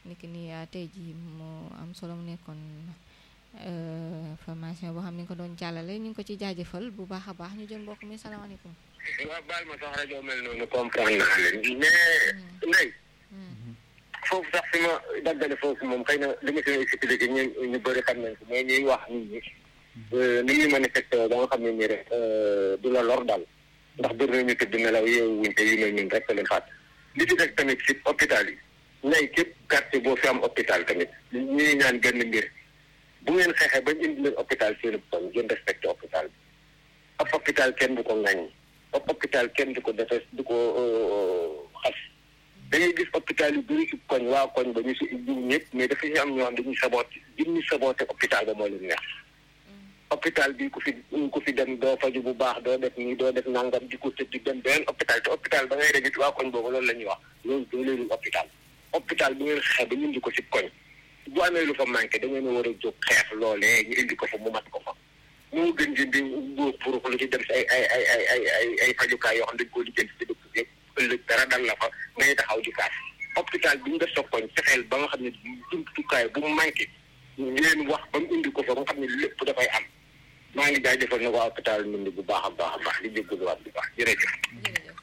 niki ni tey jii mu am solo mu nekkoon formation boo xam ne nga ko doon jàllale ñu ngi ko ci jaajëfal bu baax a baax ñu jël mbokk mi salaamaaleykum. waaw baal ma sax rajo mel noonu comprendre naa leen mais nay foofu sax fi ma daggale foofu moom xëy na li ma si expliqué ñu ñu bëri xam nañ ko mais ñuy wax nit ñi ni ñuy manifesté ba nga xam ne nii rek du la lor daal ndax bëri nañu tëdd nelaw yeewu wuñ te yu mel ñun rek leen faat li ci des tamit si hôpital yi nay képp quartier boo fi am hôpital tamit ñuy ñaan gën mbir bu ngeen xeexee bañ indi leen hôpital seen koñ ngeen respecté hôpital bi ab hôpital kenn du ko ŋàññi ab hôpital kenn du ko defes du ko xas dañuy gis hôpital yu bëri ci koñ waa koñ ba ñu si jiw ñëpp mais dafa ñu am ñoo xam dañuy saboote dañuy saboote hôpital ba moo leen neex hôpital bi ku fi ku fi dem doo faju bu baax doo def nii doo def nangam di ko tëdd di dem beneen hôpital te hôpital ba ngay dem waa koñ boobu loolu la ñuy wax loolu doo leen hôpital hôpital bu ngeen xeex ba ñu indi ko ci koñ bu amee lu fa manqué da ngeen a war a jóg xeex loolee ñu indi ko fa mu mat ko fa moo gën di di buur pour lu ci dem si ay ay ay ay ay ay ay fajukaay yoo xam dañ koo lijjanti si dëkk yëpp ëllëg dara dal la fa ngay taxaw di kaas hôpital bi ñu def sa koñ fexeel ba nga xam ne jumtukaay bu mu manqué ngeen wax ba mu indi ko fa ba nga xam ne lépp dafay am maa ngi jaajëfal na waa hôpital Ndindi bu baax a baax a baax di jégaluwaat bu baax jërëjëf. jërëjëf.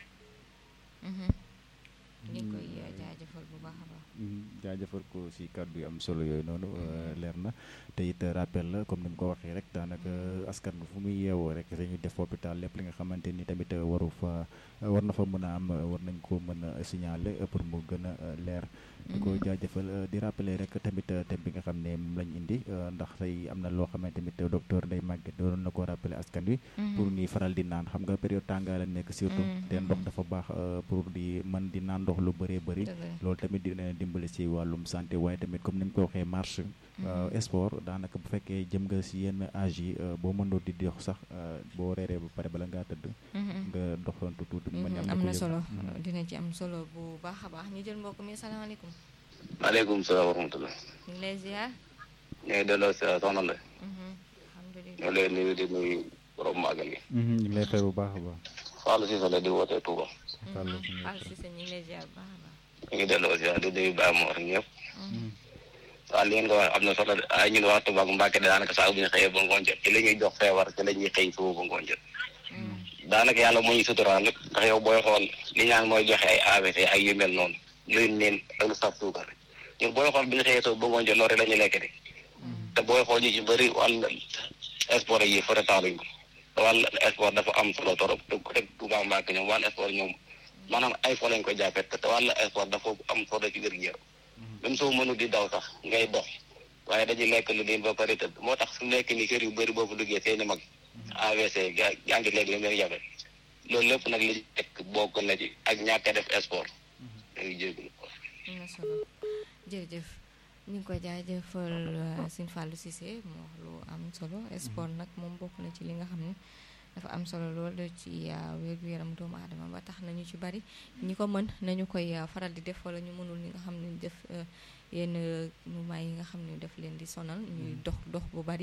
ñu ngi koy jaajëfal bu baax a baax. jaajëfal ko si kàddu yu am solo yooyu noonu leer na te it rappel la comme ni mu ko waxee rek daanaka askan bi fu muy yeewoo rek dañuy def hôpital lépp li nga xamante ni tamit waru fa war na fa mën a am war nañ ko mën a signaler pour mu gën a leer. di ko jaajëfal di rappeler rek tamit thème bi nga xam ne moom lañ indi ndax tey am na loo xamante tamit docteur Ndeye Maguette doon na ko rappeler askan wi. pour ñuy faral di naan xam nga période tàngaay la nekk surtout. te ndox dafa baax pour di mën di naan ndox lu bëree bëri. loolu tamit dina dimbali si wàllum santé waaye tamit comme ni ñu ko waxee marche. sport daanaka bu fekkee jëm nga si yenn âge yi boo mënoo di dox sax boo reeree ba pare bala ngaa tëdd. nga doxantu tuuti. am na solo dina ci am solo bu baax a baax ñu jël mbokk mi salaamaaleykum. maaleykum salaam wa rahmatulah. ñu ngi lay ziar. ñu ngi delloo si soxna la. alhamdulilah ñu lay nuyu di nuyu borom màggal gi. ñu ngi lay fay bu baax a baax. Fallou Cissé la di wootee Touba. Fallou Cissé ñu ngi lay ziar bu baax a baax. ñu ngi delloo si di nuyu Baye Mor ñëpp. waaw li ngeen ko wax am na solo ay ñun wax Touba Mbacke daanaka saa bu ñu xëyee ba ngoon jot ci la ñuy jox feebar ci la ñuy xëy suba ba ngoon jot. daanaka yàlla moo ñu suturaal nag ndax yow booy xool li ñaan mooy joxe ay AVC ay yu mel noonu luy neen ak lu saf suukar ñun booy xool bi ñu xëyee suba ba ngoon jot loolu rek la ñuy lekk de te booy xool ñu ci bëri wàll sport yi fa retaaluñ ko te wàll sport dafa am solo torop te ko teg Touba Mbacke ñoom wàll sport ñoom maanaam ay fo lañ ko jàppee te wàll sport dafa am solo ci wér-gu-yaram même soo mënu di daw sax ngay dox waaye dañuy lekk lu niin ba pare tëdd moo tax su nekk ni kër yu bëri boobu duggee seeni mag AVC gaa yaa ngi léegi li muy jafe loolu lépp nag li nekk bokk na ci ak ñàkk a def sport da ngi jégalu am na solo jërëjëf ñu ngi koy jaajëfal Sëñ Fallou Cissé mu wax lu am solo sport nag moom bokk na ci li nga xam ne dafa am solo lool ci wér-gu-yaram doomu aadama ba tax nañu ci bari ñi ko mën nañu koy faral di def wala ñu mënul ñi nga xam ne def yenn mouvement yi nga xam ne daf leen di sonal ñuy dox dox bu bari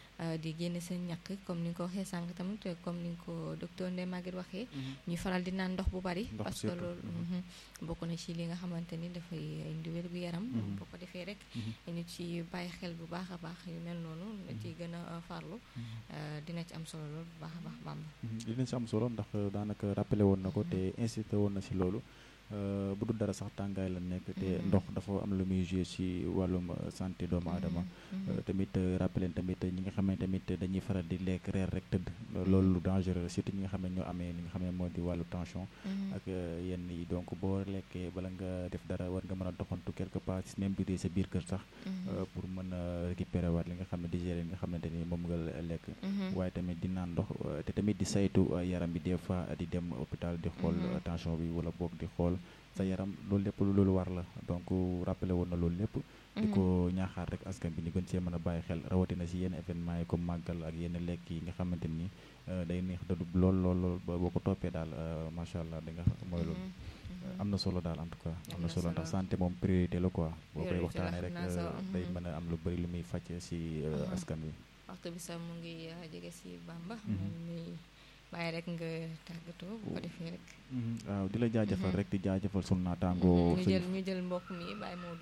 di génne seen ñàkk comme ni nga ko waxee sànq tamit comme ni nga ko docteur Ndeye Maguette waxee ñuy faral di naan ndox bu bari parce que loolu bokk na ci li nga xamante ni dafay indi wér-gu-yaram boo ko defee rek ñu ci bàyyi xel bu baax a baax yu mel noonu na ci gën a farlu dina ci am solo loolu bu baax a baax bamba dina ci am solo ndax daanaka rappelé woon na ko te insisté woon na si loolu bu dul dara sax tàngaay la nekk te ndox dafa am lu muy joué ci wàllum santé doomu aadama tamit rappelé tamit ñi nga xam ne tamit dañuy faral di lekk reer rek tëdd loolu lu dangereux surtout ñi nga xam ne ñoo amee li nga xam ne moo di wàllu tension ak yenn yi donc boo lekkee bala nga def dara war nga mën a doxantu quelque part même bi sa biir kër sax pour mën a récupérer waat li nga xam ne digérer li nga xamante ni moom nga lekk waaye tamit di naan ndox te tamit di saytu yaram bi des fois di dem hôpital di xool tension bi wala boog di xool sa yaram loolu lépp loolu war la donc rappelé woon na loolu lépp di ko ñaaxaar rek askan bi ñu gën see mën a bàyyi xel rawatina si yenn événement yi comme màggal ak yenn lekk yi nga xamante ni day neex dadu lool lool lool boo ko toppee daal macha allah da nga mooy loolu am na solo daal en tout cas am na solo ndax santé moom priorité la quoi boo koy waxtaanee rek day mën a am lu bëri lu muy fàcc si askan wi waxtu bi sax mu ngi jege si Bamba bàyyi rek nga tàggatoo bu ko defee rek. waaw di la jaajëfal rek di jaajëfal sunu naataango. ñu jël ñu jël mbokk mi bàyyi moo